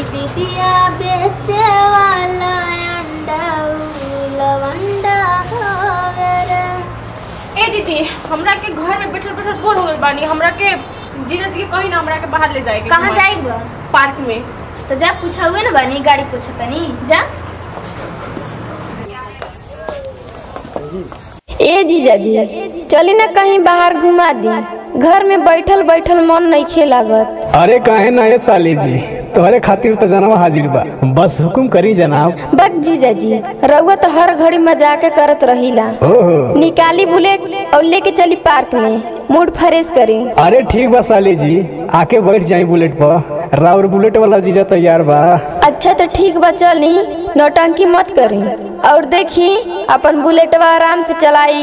दीदिया बेचे वाला अंडा लवंडा हवे रे ए दीदी हमरा के घर में बैठल बैठल बोर हो गइल बानी हमरा के जीजा जी के कही ना हमरा के बाहर ले जाएगी कहाँ जाएगी बा? पार्क में तो जा पूछा हुए ना बानी गाड़ी पूछा तनी जा ए जीजा जी चली ना कहीं बाहर घुमा दी घर में बैठल बैठल मन नहीं खे लागत अरे काहे ना ये साली जी तोहरे खातिर तो जनाब हाजिर बा बस हुकुम करी जनाब बक जीजा जी रउआ तो हर घड़ी मजाक करत रहीला ओहो निकाली बुलेट और लेके चली पार्क में मूड फ्रेश करी अरे ठीक बा साली जी आके बैठ जाई बुलेट पर राउर बुलेट वाला जीजा तैयार बा अच्छा तो ठीक बा चली नौटंकी मत करी और देखी अपन बुलेटवा आराम से चलाई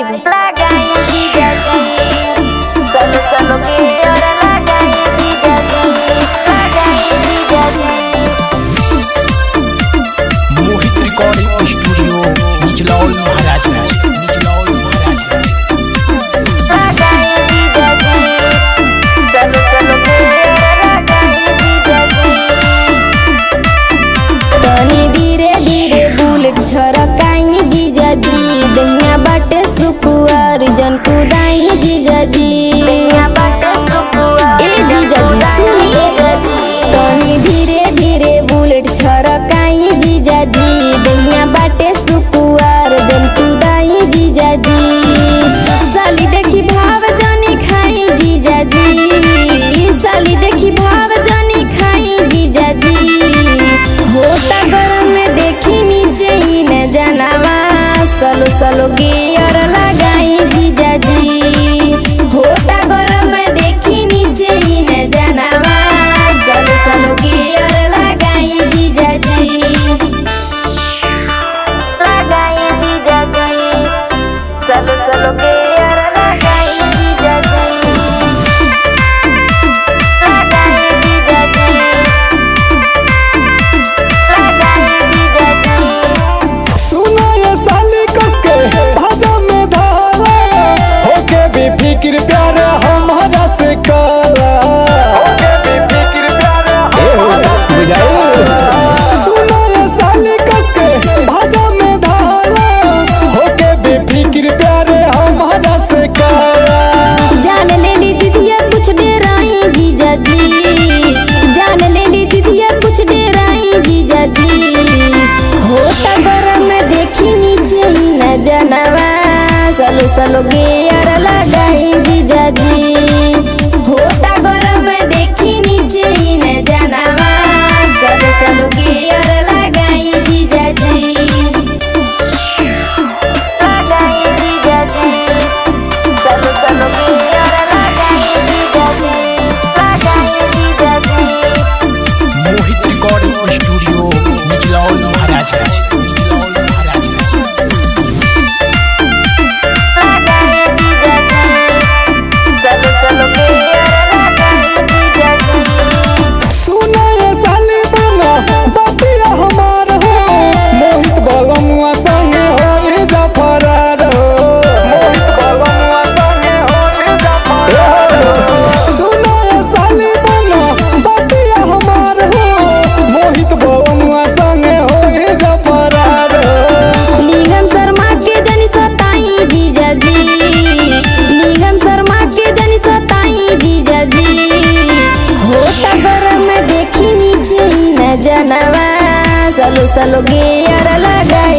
मोहित रिकॉर्डिंग स्टूडियो निचलौल महाराजगंज निचलौल महाराजगंज तनी धीरे धीरे बुलेट छरकाई जीजा जी दहिया बाटे सुकुआर जन कुदाई जीजा जी ए जीजा जी सुनी तनी धीरे धीरे बुलेट छरकाई जीजा जी दहिया बाटे सुकुआर जन कुदाई जीजा जी साली देखी भाव जानी खाई जीजा जी साली देखी भाव जानी खाई जीजा जी होता गरम में देखी नीचे ही न जनावा सलो सलो गियर लगाई जीजा जी होता गरम में देखी नीचे ही न जनावा सलो सलो गियर लगाई जीजा जी लगाई जीजा जी सलो सलो गियर लगाई जीजा जी लगाई जीजा जी सुनो ये साली कसके भाजा में धाला होके भी फिक्र प्यार हमारा से काला होके भी फिक्र प्यार हमारा सुनो ये साली कसके भाजा में धाला होके भी फिक्र प्यार हमारा से काला जान ले ली दीदिया कुछ डेराई जीजा जी जान ले ली दीदिया कुछ डेराई जीजा जी होता गरम में देखी नीचे ही न जनवा सलो सलो गियर लगाई जीजा जी होता गरम में देखी नीचे ही न जनवा सलो सलो गियर लगाई जीजा जी लगाई जीजा जी सलो सलो गियर लगाई जीजा जी लगाई जीजा जी मोहित रिकॉर्डिंग स्टूडियो निचलौल महाराजगंज निचलौल महाराजगंज लगाई जीजा जी सलो सलो गियर लगाई जीजा जी सुनो ये साली बना बतिया हमार हो मोहित बलमुआ संगे हो रे जफरार हो मोहित बलमुआ संगे हो रे जफरार सुनो ये साली बना बतिया हमार हो मोहित बलमुआ संगे हो रे जफरार निगम शर्मा के जनी सताई जीजा जी निगम शर्मा के जनी सताई जीजा जी होता गरम में देखी नीचे ही न जनवा सलो सलो गियर लगाई